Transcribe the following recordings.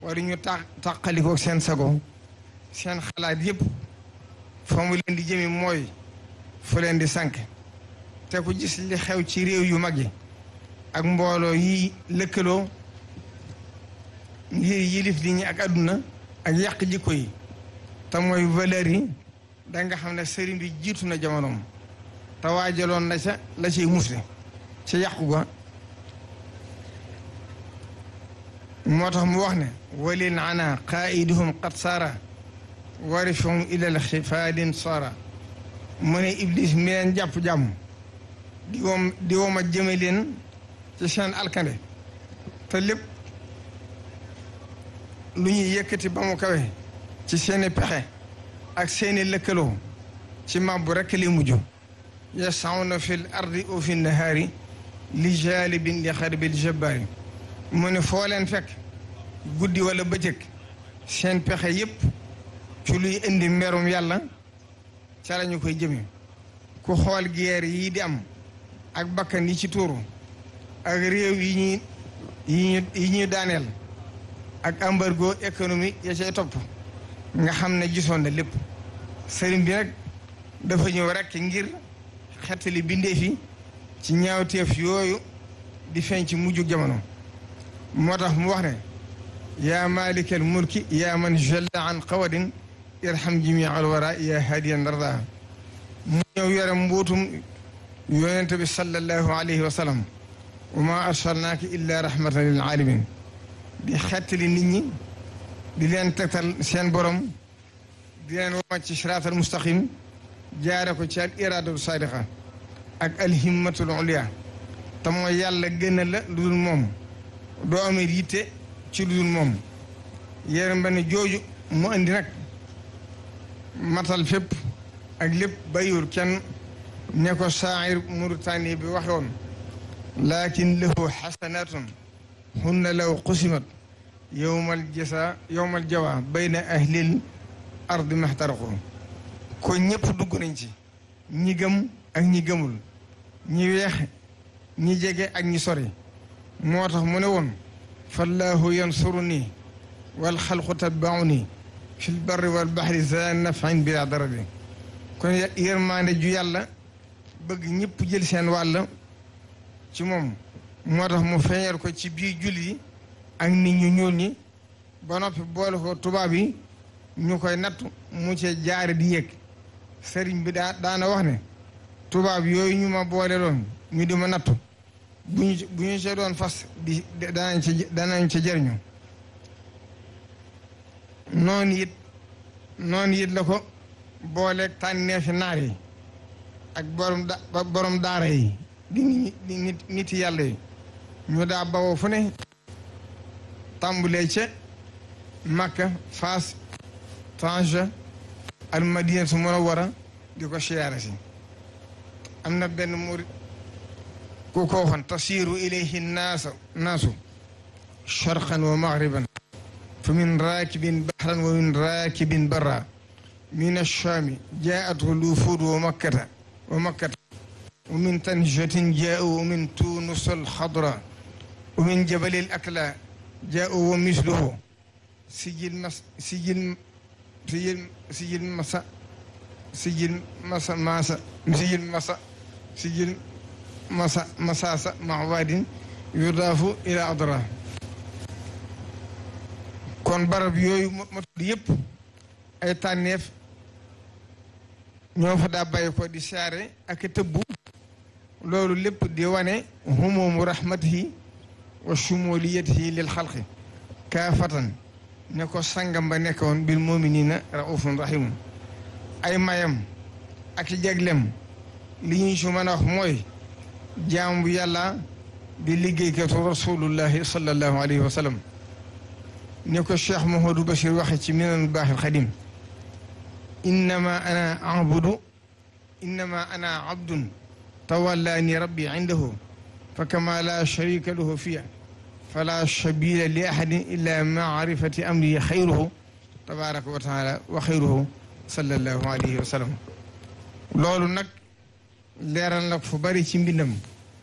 wari ñu ta tàqalikoo seen sago seen xalaat yëpp fa mu leen di jëmi mooy fu leen di sànk te ku gis li xew ci réew yu mag yi ak mbooloo yi lëkkaloo ngir yilif nit ñi ak àdduna ak yàq jikko yi te mooy valeur yi da nga xam ne sëriñ bi jiitu na jamonoom te waajaloon na ca la ciy musle ca yàqu ga moo tax mu wax ne walil ana qaiduhum qad saara warifahum ilal xifaadin saara mu ne iblis mi leen jàpp jàmm di woom di wooma jëme leen ci seen alkande te lépp lu ñuy yëkkati ba mu kawe ci seeni pexe ak seeni lëkkaloo ci màbbu rekk li mujj yasawna fi l ardi o fi nahaari li jalibin li xarbil jabbaari mu ne foo leen fekk guddi wala bëccëg seen pexe yépp ci luy indi merum yàlla ca la ñu koy jëme ku xool guerre yi di am ak bakkan yi ci tuuru ak réew yi ñuy yi ñu yi ñuy daaneel ak embargo économique ya cay topp nga xam ne gisoon na lépp sëriñ bi nag dafa ñëw rekk ngir xettali bindeef yi ci ñaawteef yooyu di feeñ ci mujjug jamono moo tax mu wax ne yaa malikal mulki yaa man jalla an qawadin irham jami al wara yaa hadiyan darda mu ñëw yore mbuutum yonente bi sallallahu alayhi wa sallam wa ma arsalnaaka illa rahmatan lil alamin di xettali nit ñi di leen tegtal seen borom di leen wàcc ci siraatal mustaqim jaare ko ci al iradatu sadiqa ak alhimmatul ulia te mooy yàlla gën la lu dul moom doo amee yitte ci lu dul moom yéen benn jooju mu andi nag matal fépp ak lépp bayur kenn ne ko saa'ir Mauritanie bi waxe woon lakin lahu xasanatun hunna law qusimat yowmal jasa yowmal jawa bayna ahlil ardi maxtaraqu ko ñëpp dugg nañ ci ñi gëm ak ñi gëmul ñi weex ñi jege ak ñi sori moo tax mu ne woon fallahu yansuru nii wal xalqu tatbaau nii fi lbarri wal baxri za nafin bila darari kon yërmaande ju yàlla bëgg ñëpp jël seen wàll ci moom moo tax mu feeñal ko ci biir julli yi ak nit ñu ñuul ñi ba noppi boole ko tubaab yi ñu koy nattu mu cee jaare di yëg sëriñ bi daa daana wax ne tubaab yooyu ñu ma boole loon ñu di ma nattu bu ñu bu ñu see doon fas di danañ ci danañ ci jëriñu noonu it noonu it la ko booleeg tànneefi naar yi ak borom da borom daara yi di di nit nit yàlla yi ñu daa bawoo fu ne tàmbulee ca Makka Faas Tanja al Madinatu Munawwara di ko siyaare si am na benn murit ku ko waxoon tasiiru ilayhi naasa naasu sharqan wa maghriban fa min raakibin bahran wa min raakibin barra min ash-shaami jaa'athu l-wufuud wa makkata wa makkata wa min tanjatin jaa'u wa min tuunus al-xadra wa min jabali al-akla jaa'u wa misluhu sijil mas sijil sijil sijil masa sijil masa masa sijil masa sijil masa masasa mawadin yudaafu ila adra kon barab yooyu ma tudd yëpp ay tànneef ñoo fa daa bàyyi ko di saare ak tëbbu loolu lépp di wane humumu rahmatihi wa shumuliyatihi lil xalqi kaafatan ne ko sangam ba nekkoon bil muminina raufun rahimun ay mayam ak jaglem li ñuy su mën a wax mooy jaam bu yàlla di liggéeykatu rasulullahi sallallahu alayhi wa sallam ni ko cheikh Mouhamadou Bachir waxe ci minan baaxil xadim innama ana abudu innama ana abdun tawallaani rabbi indahu fa kama la sharika lahu fiya fala sabila li ahadin illa maarifati amri xayruhu tabaraka wa taala wa xayruhu sallallahu alayhi wa sallam loolu nag leeral nag fu bari ci mbindam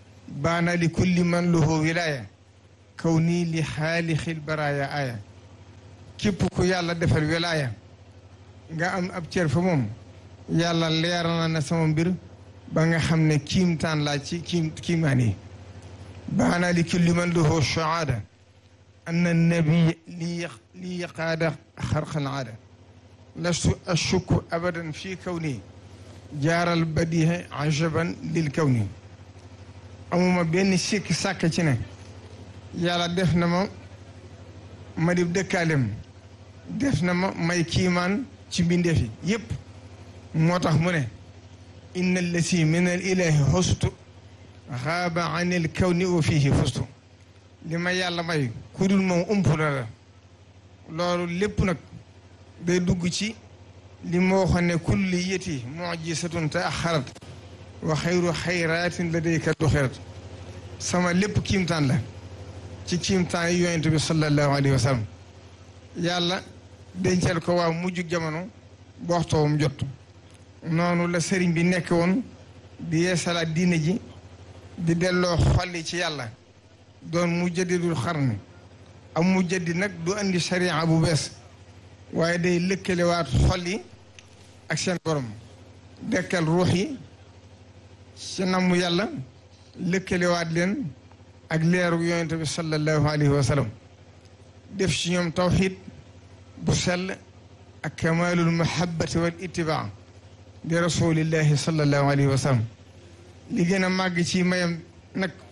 baana li kulli man lahu wilaya kaw nii li xaalixil baraaya aaya képp ku yàlla defal wilaaya nga am ab cër fa moom yàlla leeral na sama mbir ba nga xam ne kiimtaan laa ci kiim kiimaan yi baana li kulli man lahu shahaada anna nabi li li qaada xarqal aada lastu ashukku abadan fi kawni jaaral badiha ajaban lil kawni amuma benn sikk sàkk ci ne yàlla def na ma ma di dëkkaalem def na ma may kiimaan ci mbindeef yi yépp moo tax mu ne inna allati min al ilahi xustu xaaba an il kawni wa fihi fustu li ma yàlla may ku dul moom umpula la loolu lépp nag day dugg ci li ma waxoon ne kulli yeti mujisatun te axarat wa xayru xayraatin la day kat du xerat sama lépp kiimtaan la ci kiimtaan yi yonent bi sallallahu alayhi wa sallam yàlla dencal ko waa mujj jamono bu waxtoowam jot noonu la sëriñ bi nekk woon di yeesalaat diine ji di delloo xolli ci yàlla doon mu jaddidul xarni am mu jaddi nag du andi sharia bu bees waaye day lëkkalewaat xol yi ak seen borom dekkal ruux yi ci namu yàlla lëkkalewaat leen ak leeru yonente bi sallallahu alayhi wa sallam def ci ñoom tawxid bu sell ak kamalul mahabbati wal ittibaa di rasulillahi sallallahu alayhi wa sallam li gën a màgg ci mayam nag